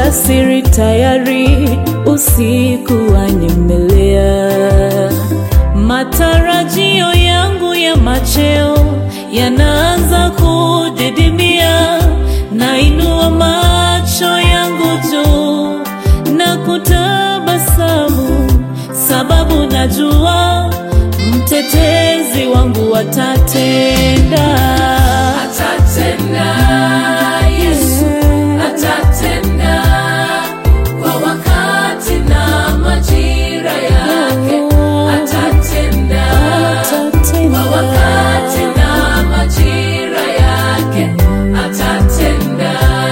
alasiri tayari, usiku wanyemelea. Matarajio yangu ya macheo yanaanza kudidimia, nainua macho yangu juu na kutabasamu, sababu najua mtetezi wangu atatenda. Atatenda, Yesu atatenda kwa wakati na majira yake. Atatenda kwa wakati na majira yake. Atatenda,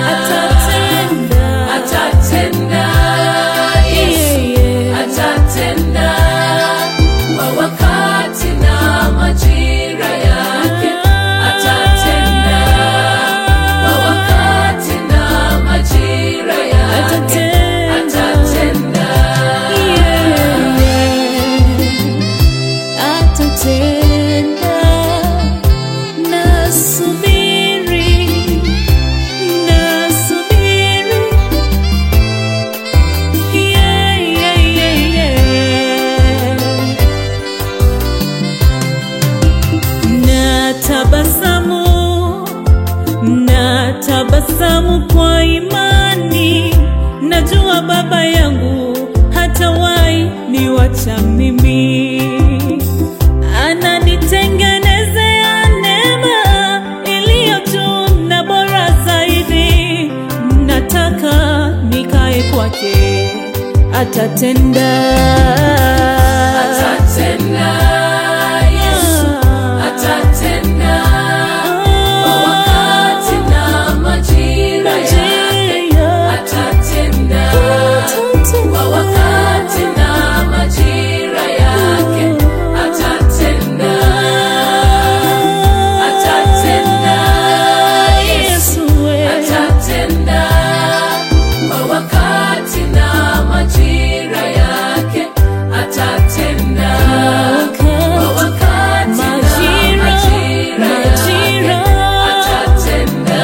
atatenda, Yesu atatenda kwa wakati na majira yake. Atatenda kwa wakati na majira yake. Atatenda. Atatenda, nasubiri, nasubiri. Yeah, yeah, yeah, yeah. Natabasamu, natabasamu kwa imani, najua Baba yangu hatawahi niwacha mimi, ananitengenezea neema iliyo juu na bora zaidi. Nataka nikae kwake, atatenda, Atatenda, Yesu atatenda kwa wakati na majira yake. Atatenda kwa wakati na majira yake. Atatenda, atatenda, Yesu atatenda kwa wakati na majira yake. Atatenda kwa wakati na majira yake. Atatenda.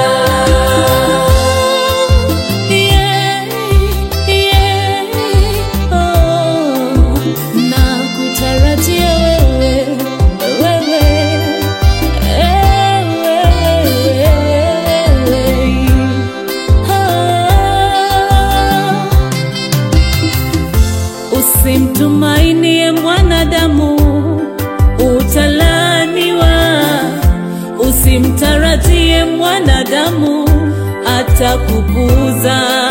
Nakutarajia wewe, wewe, wewe. Ah. Usimtumainie mwanadamu, utalaniwa. Usimtarajie mwanadamu, atakupuuza.